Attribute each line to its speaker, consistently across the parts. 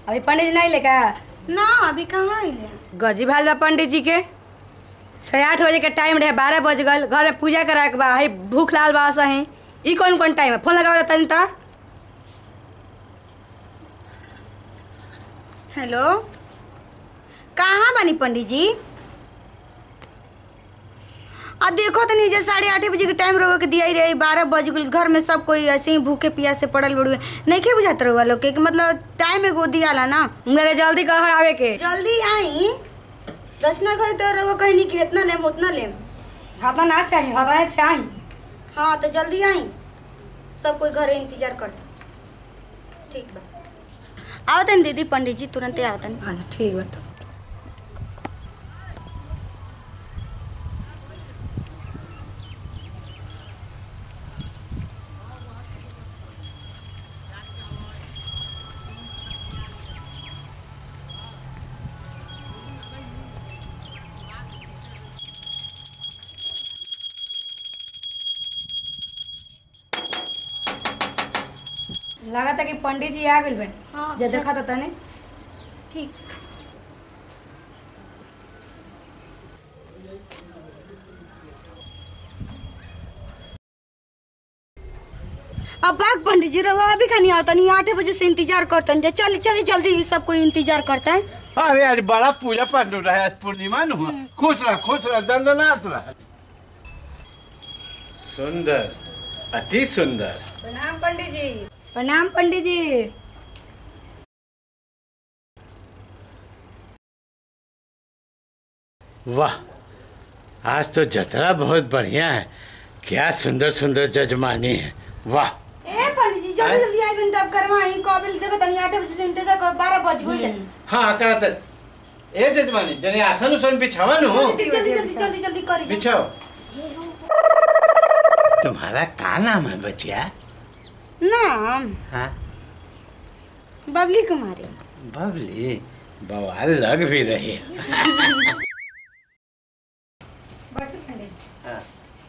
Speaker 1: अभी पंडित जी नहीं लेका
Speaker 2: ना अभी कहाँ अइले
Speaker 1: गजी भाल बा पंडित जी के साढ़े आठ बजे के टाइम रहे बारह बज गल घर में पूजा करा के बा है भूख लाल बा सही ई कौन कौन टाइम है फोन लगावा तनी ता
Speaker 2: हेलो कहाँ बानी पंडित जी आ देखो तो नीचे साढ़े आठ बजे के टाइम रहो के दिया ही रही बारह बज गई घर में सब कोई ऐसे ही भूखे प्यासे पड़ल बड़ुए नहीं के बुझात रहुआ लोग के कि मतलब टाइम एगो दियाला ना
Speaker 1: मेरे जल्दी कह आवे के
Speaker 2: जल्दी आई दसना घर तो रहो कहीं नहीं कि इतना लेम उतना लेम
Speaker 1: हता ना चाहिए हता चाहिए
Speaker 2: हाँ तो जल्दी आई सब कोई घरे इंतजार करता ठीक बा आओ तन दीदी पंडित जी तुरंते आओ तन
Speaker 1: अच्छा ठीक बा तो लगा था कि पंडित जी आ गइल बन
Speaker 2: हाँ,
Speaker 1: जे
Speaker 2: सब-
Speaker 1: देखा था तने
Speaker 2: ठीक अब बाग पंडित जी रहो अभी खानी आओ तनी आठ बजे से इंतजार करतन जे चल चल जल्दी सब कोई इंतजार करता है
Speaker 3: अरे आज बड़ा पूजा पाठ हो रहा है आज पूर्णिमा न हुआ खुश रह खुश रह दंदनाथ रह सुंदर अति सुंदर
Speaker 1: प्रणाम पंडित जी प्रणाम पंडित जी
Speaker 3: वाह आज तो जतरा बहुत बढ़िया है क्या सुंदर सुंदर जजमानी है वाह
Speaker 2: ए पंडित जी जल्दी जल्दी आई बिन तब करवाई कबिल देखो तनी आठ बजे से इंतजार कर बारह बज गई
Speaker 3: हाँ हाँ करा तर ए जजमानी जने आसन उसन बिछावा न हो
Speaker 2: जल्दी जल्दी जल्दी जल्दी जल्दी करी
Speaker 3: बिछाओ तुम्हारा का नाम है बचिया
Speaker 2: नाम
Speaker 3: हाँ
Speaker 2: बबली कुमारी
Speaker 3: बबली बवाल लग भी रही है
Speaker 1: बैठो पंडित जी
Speaker 3: हाँ।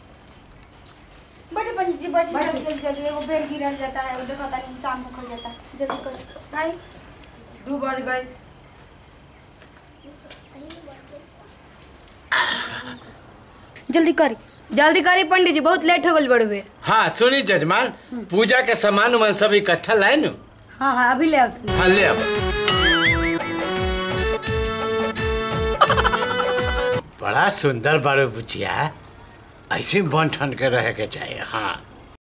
Speaker 2: बड़े पंडित जी बड़ी जल्दी जल्दी जल्दी एगो बेल गिरल जाता है देखो तनी शाम को जाता है जल्दी कर
Speaker 1: आई दू बज गए
Speaker 2: जल्दी करी
Speaker 1: जल्दी करी पंडित जी बहुत लेट हो गल बड़ुए
Speaker 3: हाँ सुनी जजमान पूजा के सामान उमान सब इकट्ठा लाए नु
Speaker 1: हाँ हाँ अभी ले आओ तनी।
Speaker 3: हाँ ले अब बड़ा सुंदर बड़ो बुचिया ऐसे ही बन ठन के रहे के चाहिए हाँ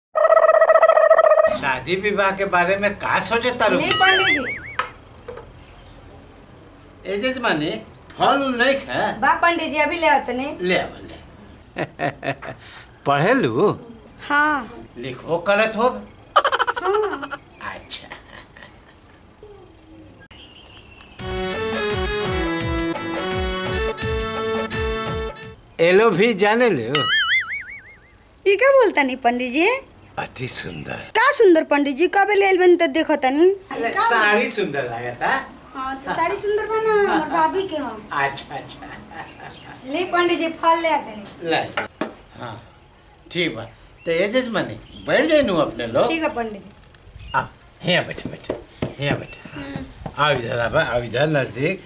Speaker 3: शादी विवाह के बारे में का सोचे तारू
Speaker 1: नहीं पंडित जी
Speaker 3: ए जजमानी फल उल नहीं खा
Speaker 1: बा पंडित जी अभी ले आओ तनी
Speaker 3: ले अब ले पढ़े लू
Speaker 2: हाँ
Speaker 3: लिखो करत हो अच्छा एलो भी जाने लो
Speaker 2: ये क्या बोलता नहीं पंडित जी
Speaker 3: अति सुंदर
Speaker 2: का सुंदर पंडित जी कब ले बन तो देखो तनी
Speaker 3: साड़ी सुंदर लगता
Speaker 2: हाँ तो साड़ी सुंदर बना हमर भाभी के हम
Speaker 3: अच्छा अच्छा
Speaker 1: ले पंडित जी फल ले आओ तनी
Speaker 3: ले हाँ ठीक बा तो ये जजमानी बैठ जाए नू अपने लोग
Speaker 1: ठीक है पंडित जी
Speaker 3: आ यहाँ बैठे बैठे यहाँ बैठे आओ इधर आबा आओ इधर नजदीक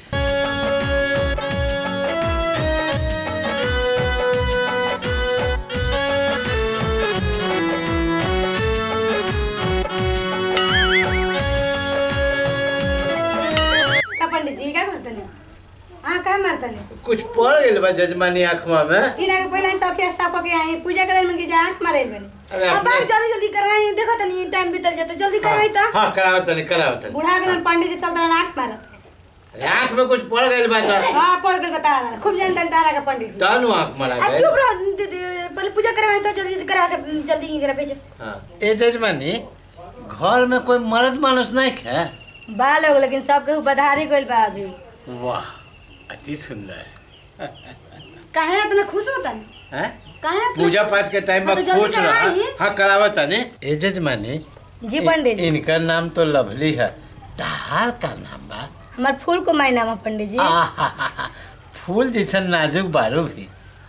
Speaker 1: का पंडित जी क्या करते हैं हाँ क्या मारते हैं
Speaker 3: कुछ पड़ गई बा जजमानी आँखवा में
Speaker 1: तीन आगे पहले सब के साफ करके आई पूजा करे में की जा आंख मारे बनी
Speaker 3: अरे
Speaker 2: अब
Speaker 3: अपने-
Speaker 2: बात जल्दी जल्दी करवाई देखो तनी टाइम बीतल जाता जल्दी करवाई तो
Speaker 3: हाँ कराओ तनी कराओ तनी
Speaker 1: बूढ़ा के पंडित जी चलता आंख मारत
Speaker 3: अरे आँख में कुछ पड़ गई बा तो
Speaker 1: हाँ पढ़ के बता रहा खूब जानता है तारा का पंडित जी
Speaker 3: तानु आँख मरा
Speaker 2: अब
Speaker 3: गई
Speaker 2: चुप रहो दीदी, पहले पूजा करवाई तो जल्दी जल्दी करा के जल्दी ही करा भेजो
Speaker 3: हाँ ए जजमानी घर में कोई मर्द मानुस नहीं है
Speaker 1: बाल हो लेकिन सब केहू बधारी गइल बा अभी
Speaker 3: वाह अति सुंदर
Speaker 2: काहे इतना खुश होता नहीं
Speaker 3: हैं
Speaker 2: काहे इतना
Speaker 3: पूजा
Speaker 2: खुश-
Speaker 3: पाठ के टाइम में
Speaker 2: हाँ, तो जल्दी
Speaker 3: पूछ रहा
Speaker 2: करवाई।
Speaker 3: हाँ करावा तनी ए जजमानी
Speaker 1: जी पंडित जी
Speaker 3: इनका नाम तो लवली है तार का नाम बा
Speaker 1: हमार फूल को माय नाम है पंडित जी
Speaker 3: आहाहा, फूल जैसन नाजुक बारू भी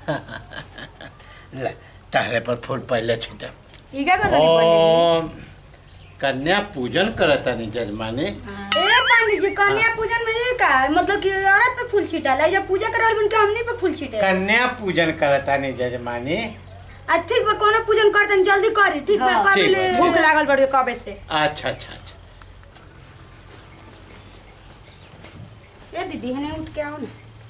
Speaker 3: ले तारे पर फूल पहले छिटा
Speaker 1: ई क्या करता है पंडित
Speaker 3: ओम कन्या पूजन करता नहीं जजमानी
Speaker 2: ए पंडित जी कन्या पूजन में ये का है? मतलब कि औरत पे फूल छिटाला है जब पूजा करल बन के हमनी पे फूल छिटे
Speaker 3: कन्या पूजन करतानी जजमानी
Speaker 2: आ ठीक बा कोनो पूजन करतन जल्दी करी ठीक बा
Speaker 1: हाँ,
Speaker 2: कर
Speaker 3: ठीक
Speaker 2: ले
Speaker 3: बा।
Speaker 1: भूख लागल बड़ी कबे से
Speaker 3: अच्छा अच्छा अच्छा
Speaker 2: ए दीदी हने उठ के आओ ना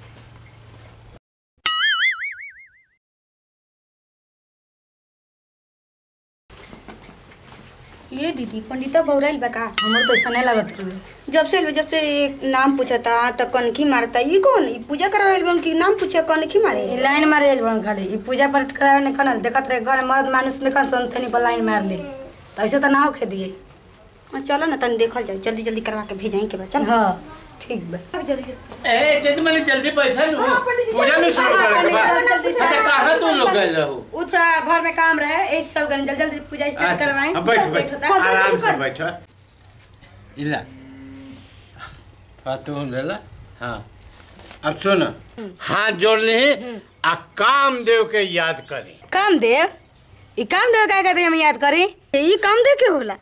Speaker 2: ये दीदी पंडिता बौराइल बा का
Speaker 1: हमर तो ऐसा नहीं लगत रहे
Speaker 2: जब से जब से एक नाम पूछता त कनखी मारता ये कौन ई पूजा करवाइल बन की नाम पूछे कनखी मारे
Speaker 1: ई लाइन मारे आइल बन खाली ई पूजा पाठ करावे ने कनल देखत रहे घर में मर्द मानुस निकल संतनी पर लाइन मार ले तो ऐसे तो ना होखे दिए
Speaker 2: हाँ, चलो ना तन देखल जाओ जल्दी जल्दी करवा के भेजाई के बा चल
Speaker 1: हाँ ठीक बा
Speaker 2: जल्दी जल्दी
Speaker 3: ए जजमानी जल्दी बैठा नु
Speaker 2: हाँ, पंडित जी,
Speaker 3: पूजा नहीं शुरू
Speaker 1: हाँ,
Speaker 3: करे के बाद
Speaker 1: पंडित जी, जल्दी
Speaker 3: अच्छा कहाँ तुम लोग गए रहो
Speaker 1: उ थोड़ा घर में काम रहे ऐसे चल गए जल्दी जल्दी पूजा स्टार्ट
Speaker 3: अच्छा,
Speaker 1: करवाएं
Speaker 3: हाँ, बैठ बैठ
Speaker 1: होता।
Speaker 2: हाँ, जल्दी
Speaker 3: आराम से
Speaker 2: कर।
Speaker 3: बैठो इला थोड़ा तू ले ला हाँ अब सुन हाथ जोड़ ली आ कामदेव के याद करी
Speaker 1: कामदेव ई कामदेव का कहते हम याद करी
Speaker 2: ई काम दे के होला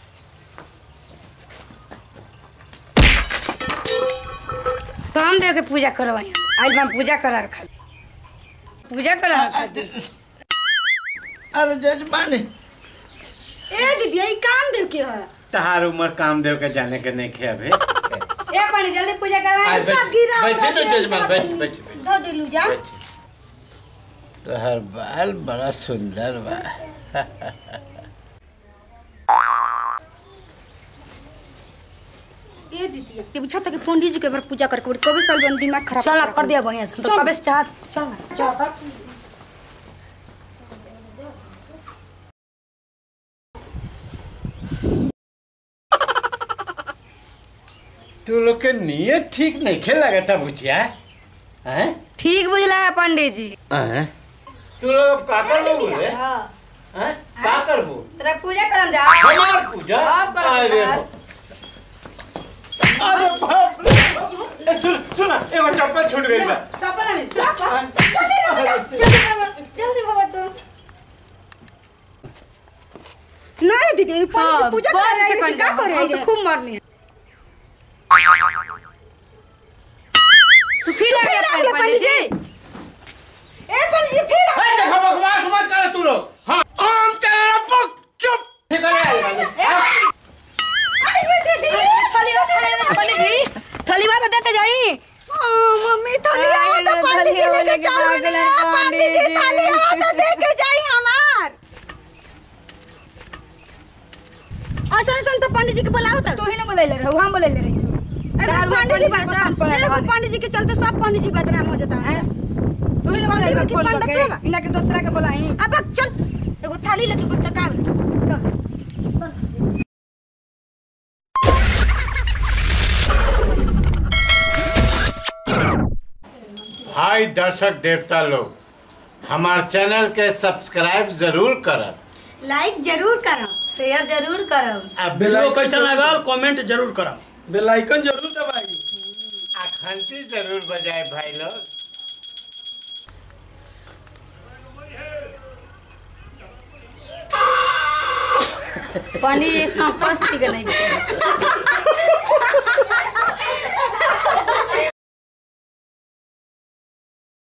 Speaker 1: कामदेव के पूजा करवाई आज हम पूजा करा खाली पूजा करा खाली
Speaker 3: अरे जजमानी
Speaker 2: ए दीदी ई काम दे के है
Speaker 3: तहार उम्र कामदेव के जाने के नहीं खे अभी
Speaker 1: ए पानी जल्दी पूजा करवाएं
Speaker 3: आज बैठ-
Speaker 2: सब गिरा
Speaker 3: बैठे
Speaker 2: उरा
Speaker 3: ना
Speaker 2: के
Speaker 3: जजमान,
Speaker 2: धो
Speaker 3: बैठ,
Speaker 2: देलू-
Speaker 3: बैठ, बैठ।
Speaker 2: धो देलू जा
Speaker 3: तोहर बाल बड़ा सुंदर बा
Speaker 2: ए दीदी ये पूछा था कि पंडित जी के बार पूजा करके बड़ी कभी साल बन दिमाग खराब
Speaker 1: चल कर दिया बढ़िया से तो
Speaker 2: चल।
Speaker 1: कबे से चाहत चल ना चल
Speaker 3: तू लोग के नियत ठीक नहीं खे लगता बुचिया हैं
Speaker 1: ठीक बुझला है पंडित जी
Speaker 3: हैं? तू लोग अब का कर लोग रे
Speaker 1: हाँ
Speaker 3: हैं का करबो
Speaker 1: तेरा पूजा करम जा
Speaker 3: हमार पूजा
Speaker 1: आप कर
Speaker 3: अरे
Speaker 1: यार।
Speaker 3: अरे बाप रे ए, सुन सुन एगो चप्पल छूट गई बा
Speaker 1: चप्पल में चप्पल जल्दी जल्दी जल्दी बाबा तो
Speaker 2: नहीं दीदी ये पंडित जी
Speaker 1: हाँ,
Speaker 2: पूजा
Speaker 1: बहुत
Speaker 2: कर
Speaker 1: अच्छे
Speaker 2: रहे
Speaker 1: कर
Speaker 2: हैं क्या
Speaker 1: जाओ,
Speaker 2: कर
Speaker 1: हम
Speaker 2: रहे
Speaker 1: तो
Speaker 2: हैं
Speaker 1: खूब मरनी है तू फिर आ गया
Speaker 2: फिर आ गया
Speaker 1: पंडित जी
Speaker 2: ए पंडित जी फिर आ-
Speaker 3: ए देखो बकवास मत कर तू लोग हां ओम तेरा पक चुप ठीक है
Speaker 2: अरे ये दीदी
Speaker 1: थली पंडित जी थली बात देते जाई
Speaker 2: हाँ, मम्मी थाली
Speaker 1: अरे,
Speaker 2: आओ तो पंडित
Speaker 1: थाली
Speaker 2: जी
Speaker 1: हो
Speaker 2: लेके
Speaker 1: लेके
Speaker 2: चलो
Speaker 1: भाग
Speaker 2: ना
Speaker 1: गए
Speaker 2: पंडित जी
Speaker 1: पंडित
Speaker 2: थाली
Speaker 1: जी।
Speaker 2: आओ तो दे के जाई हमार असन असन तो पंडित जी के बुलाओ तो
Speaker 1: तू ही ना बोले ले रहे हम बोले ले रहे
Speaker 2: एगो पंडित जी बस
Speaker 1: पसंद पड़े
Speaker 2: एगो पंडित जी के चलते सब पंडित जी बदनाम हो जाता है
Speaker 1: तू ही ना बोले
Speaker 2: पंडित जी
Speaker 1: फोन
Speaker 2: पंडित
Speaker 1: करके
Speaker 2: बा।
Speaker 1: इना के दूसरा के बोलाई
Speaker 2: अब चल एगो थाली लेके बस तक आवे
Speaker 3: भाई दर्शक देवता लोग हमार चैनल के सब्सक्राइब जरूर करब
Speaker 2: लाइक जरूर करो
Speaker 1: शेयर जरूर करब
Speaker 3: आ
Speaker 4: वीडियो कैसा लगल कमेंट जरूर करा बेल आइकन जरूर दबाई
Speaker 3: आ घंटी जरूर बजाए भाई लोग
Speaker 1: पंडित जी संकोच ठीक नहीं